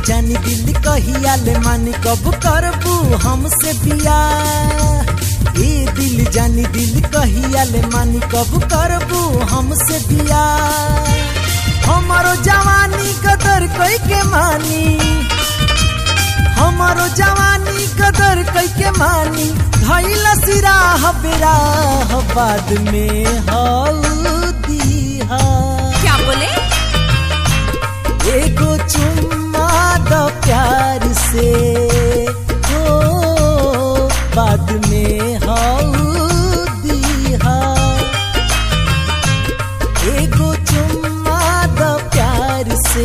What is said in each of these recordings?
जानी दिल कहिया ले मानी कब करबू हमसे बिया ए दिल जानी दिल कहिया ले मानी कब करबू हमसे बिया हमारो जवानी कदर कई के मानी हमारो जवानी कदर कई के मानी धैल सिरा बेरा बाद में हल्दी हा क्या बोले एगो चुम्मा द प्यार से हो बाद में हल्दी हा एगो चुम्मा द प्यार से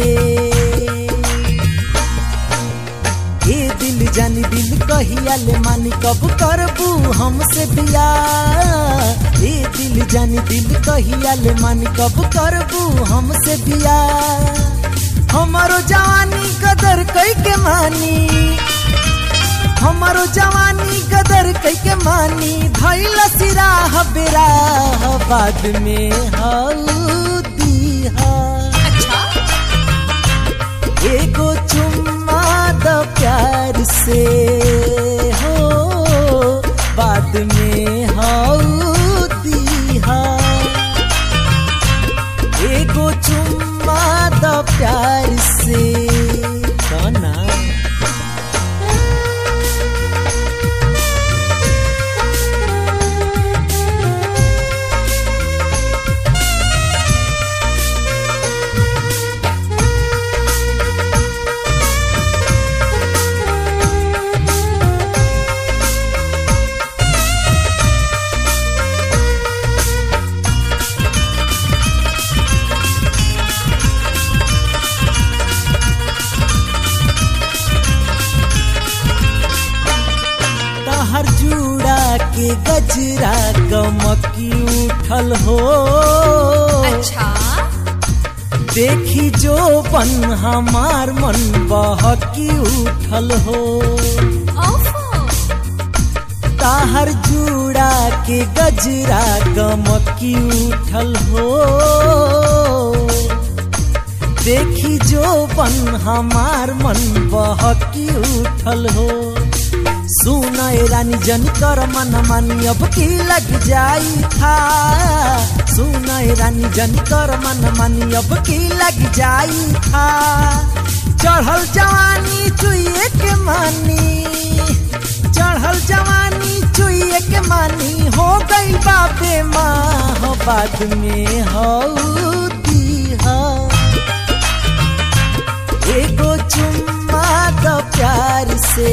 ए दिल जानी दिल कहिया ले मानी कब करबू हमसे बिया ए दिल जानी दिल कहिया ले मानी कब करबू हमसे बिया हमारो जवानी कदर कई के मानी हमारो जवानी कदर कई के मानी धैल सिरा बेरा बाद में हल्दी हा अच्छा एगो चुम्मा द प्यार से हो बाद में हल्दी हा एगो चुम्मा द प्यार से कना तहर जूड़ा के गजरा गमकी उठल हो अच्छा देखी जो बन हमार मन बहकी उठल हो ओफो ताहर जूड़ा के गजरा गमकी उठल हो देखी जो बन हमार मन बहकी उठल हो सुना ए रानी जन कर मन मानी अब की लग जाई था सुना ए रानी जन कर मन मानी अब की लग जाई था चढ़ल जवानी चुइए के मानी चढ़ल जवानी चुइए के मानी हो गई बाबे माँ बाद में हौदी हा एगो चुम्मा द प्यार से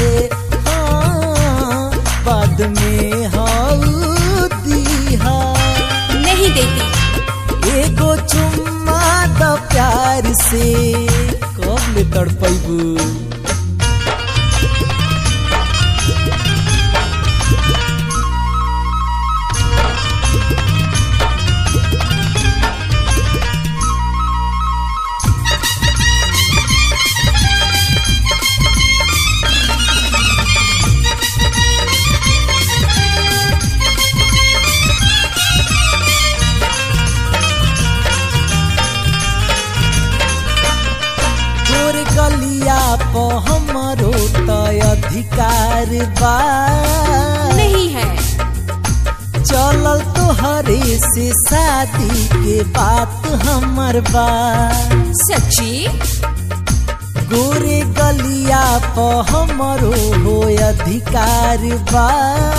हाँ, बाद में हौदी हा नहीं देती एगो चुम्मा द प्यार से कब ले तड़पैबू तोर गलिया प हमरो त अधिकार बा नहीं है चलल तोहरे से शादी के बात हमर बा सच्ची गोरे गलिया प हमरो हो अधिकार बा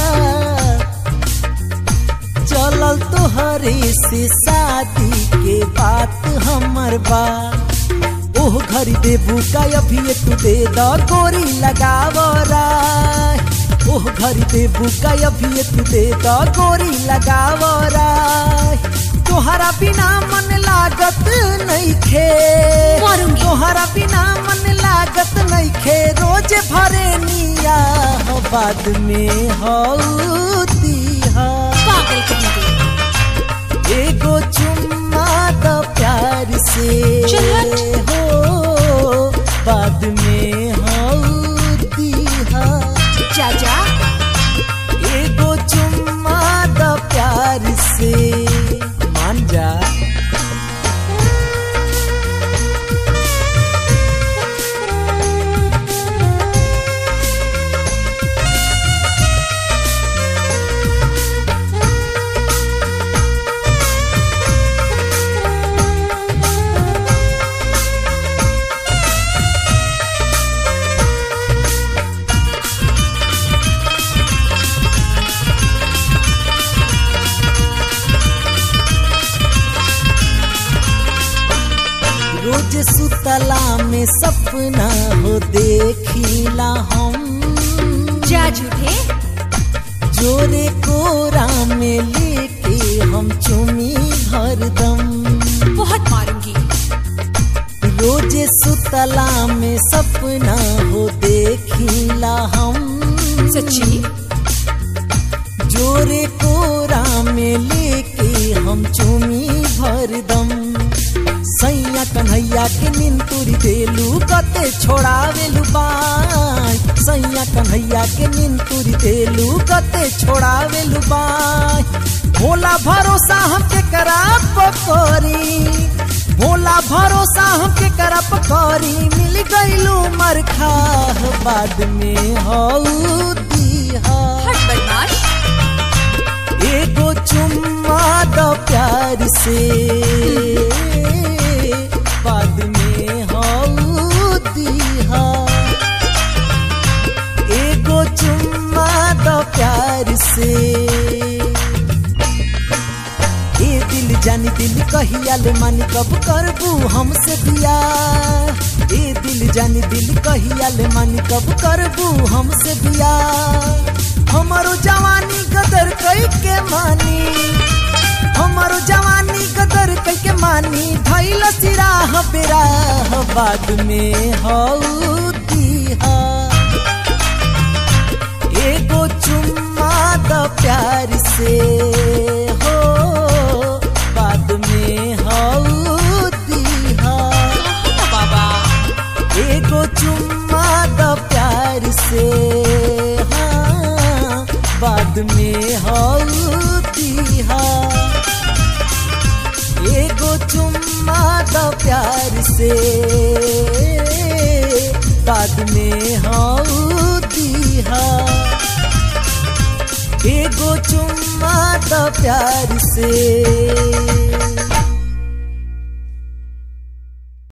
चलल तोहरे से शादी के बात हमर बा ओह घरी देबू का अभी तू दे द गोरी लगावरा ओह घरी देबू का अभी तू दे द गोरी लगावरा तोहरा बिना मन लागत नहीं खे मरूंगी। तोहरा बिना मन लागत नहीं खे रोज भरे निया हो बाद में हौदी हा पागल कहेंगे एगो चुम्मा द प्यार से चल हट। हो बाद में हौदी हा जा जा एगो चुम्मा द प्यार से मान जा रोज सुतला में सपना हो देखिला हम जा झूठे जोरे कोरा में लेके हम चुमी हरदम बहुत मारूंगी रोज सुतला में सपना हो देखिला हम सच्ची जोरे कोरा में लेके हम चुमी भरदम सैया कन्हैया के निंतुरी देलू कते छोड़ावेलू बाय सैया कन्हैया के निंतुरी देलू कते छोड़ावेलू बाय भोला भरोसा हमके कराप करी भोला भरोसा हमके करप करी मिल गईलू मरखा बाद में हऊ दीहा हट बदमाश एगो चुम्मा दो प्यार से बाद में हऊ दीहा एगो चुम्मा दो प्यार से ए दिल जानी दिल कहिया ले मानी कब करबू हमसे बिया ए दिल जानी दिल कहिया ले मानी कब करबू हमसे बिया हमारो जवानी गदर कई के मानी हमारो जवानी गदर कई के मानी भइल सिराह बेराह बाद में हऊ दीहा एगो चुम्मा द प्यार से हो बाद में हऊ दीहा बाबा एगो चुम्मा द प्यार से हाँ बाद में हऊ दीहा एगो चुम्मा द प्यार से बाद में हऊ दीहा एगो चुम्मा द प्यार से